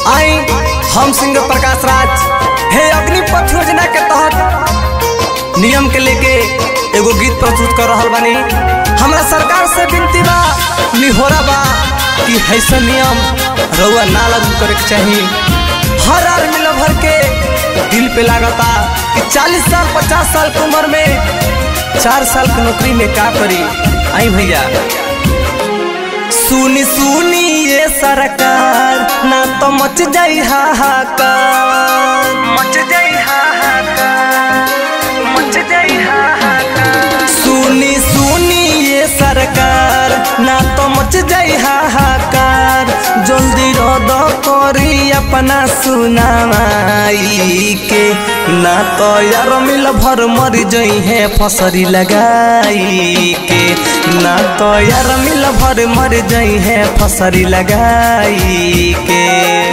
आई हम सिंगर प्रकाश राज हे अग्निपथ योजना के तहत नियम के लेके एगो गीत प्रस्तुत कर रहल बानी हमरा सरकार से विनती बा निहोरा बा कि ऐसा नियम रउआ ना लागू करे के चाही हर आदमी लभर के दिल पे लागता कि 40 साल 50 साल की उम्र में चार साल की नौकरी में का करी आई भैया सुनी सुनी ये सरकार ना तो मच जाई हाहाकार मच जाई हाहाकार मच जाई हाहाकार सुनी सुनी ये सरकार ना तो मच जाई हाहाकार जल्दी रद करी अपना सुनाई के ना तो यार मिल भर मर जई है फसरी लगाई के ना तो यार मिल भर मर जई है फसरी लगाई के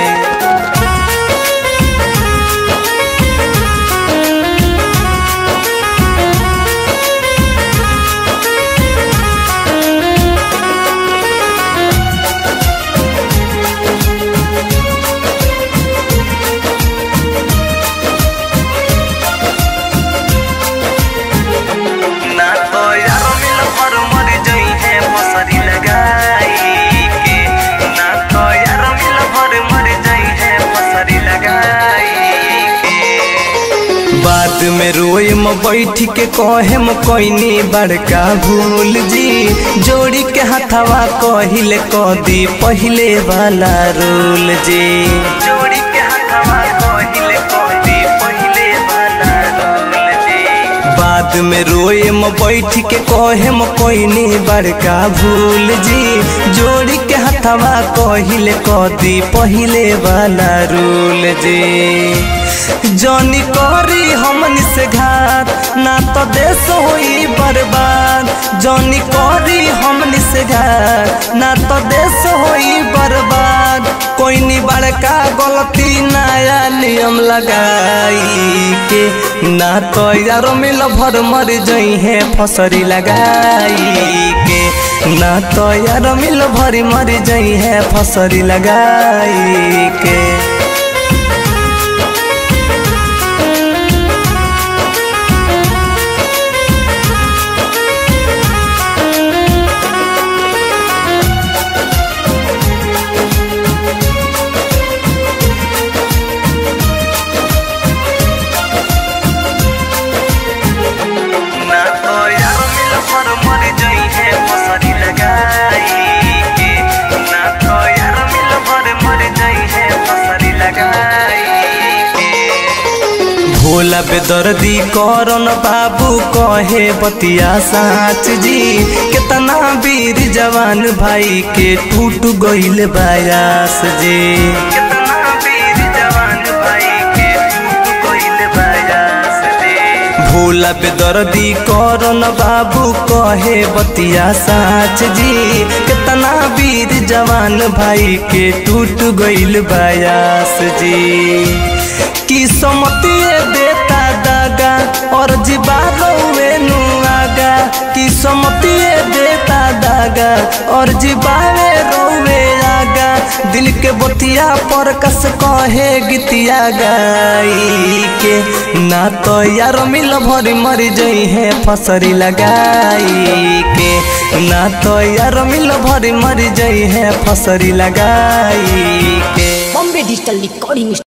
ना तो यार मिल भर मर जई है फसरी लगाई के ना तो यार मिल भर मर जई है फसरी लगाई के बात में रोए म बैठ के कहे म कोइनी बड़का भूल जी जोड़ी के हथवा कहिले कदी पहिले वाला रोल जी जोड़ी के हथवा कहिले कदी पहिले वाला रोल जी बाद में रोए म बैठ के कहे म कोइनी बड़का भूल जी जोड़ी के हथवा कहिले कदी पहिले वाला रूल जी जनी करी हमनी से घात ना तो देश होई बर्बाद जनी करी हमनी से घात ना तो देश होई बर्बाद कोई नी बड़का गलती नया नियम लगाई के ना तो यारो मिल भर मर जई है फसरी लगाई के ना तो यारो मिल भरी मर जई है फसरी लगाई के ना तो यार मिल भर मर जई है फसरी लगाई के ना तो यार मिल भर मर जई है फसरी लगाई के भोला बेदर्दी करन बाबू कहे बतिया साच जी कितना वीर जवान भाई के टूट गइल बायास जी कितना वीर जवान भाई के टूट गइल बायास जी भोला बेदर्दी करन बाबू कहे बतिया साच जी कितना वीर जवान भाई के टूट गइल बायास जी की समतिए देता दागा और जीवारो वेनु आगा की समतिए देता दागा और जीवावे रोवे आगा दिल के बतिया पर कस कहे गीतिया गाई के ना तो यार मिल भरी मर जई है फसरी लगाई के ना तो यार मिल भरी मर जई है फसरी लगाई के बॉम्बे डिजिटल रिकॉर्डिंग